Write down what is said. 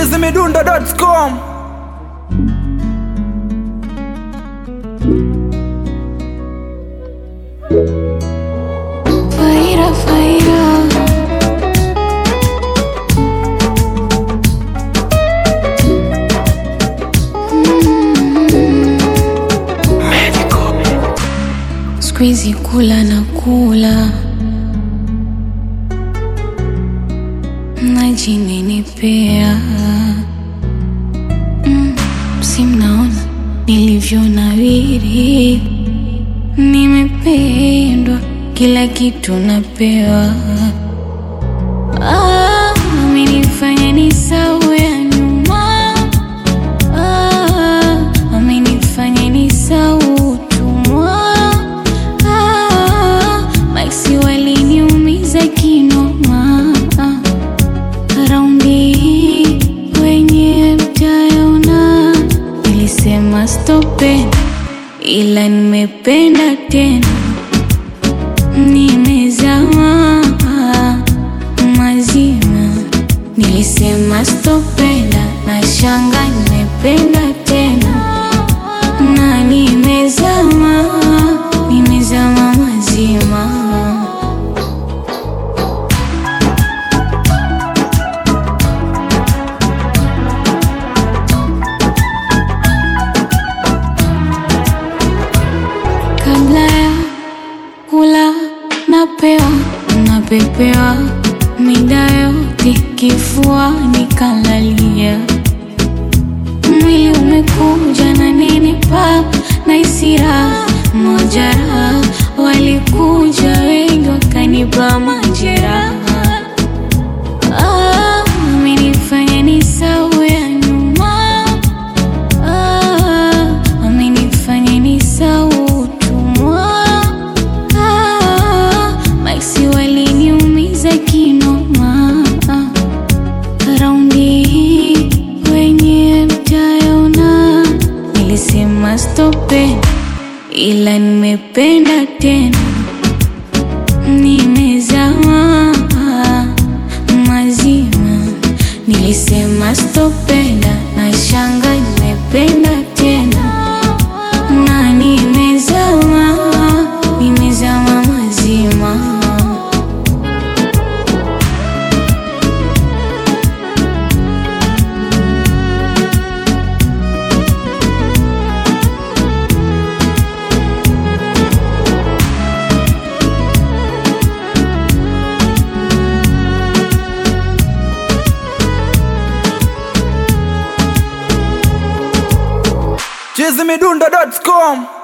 chizimidundo.com Faira, faira. Siku hizi kula na kula najinenepea mm, si mnaona nilivyonawiri nimependwa kila kitu napewa ah, amenifanya nisahau ya nyuma ah, amenifanya nisahau utumwa ah, maksi waliniumiza kinoma ah, raundi hii wenye mtayaona nilisema stopen ila nimependa tena nimezama mazima nilisema stopenda na shanga nimependa tena na nimezama nimezama mazima kabla ya kula napewa napepewa mida yote kifua nikalalia mwili umekuja na nenepa na isira mojara walikuja wengi wakanipa majeraha Ah, amenifanya nisahau ya nyuma Ah, amenifanya nisahau utumwa Ah, maksi waliniumiza kinoma Ah, raundi hii wenye mtayaona nilisema stopen ila nimependa tena nimezama mazima nilisema stopenda na shanga nimependa tena na nimezama nimezama mazima chizimidundo.com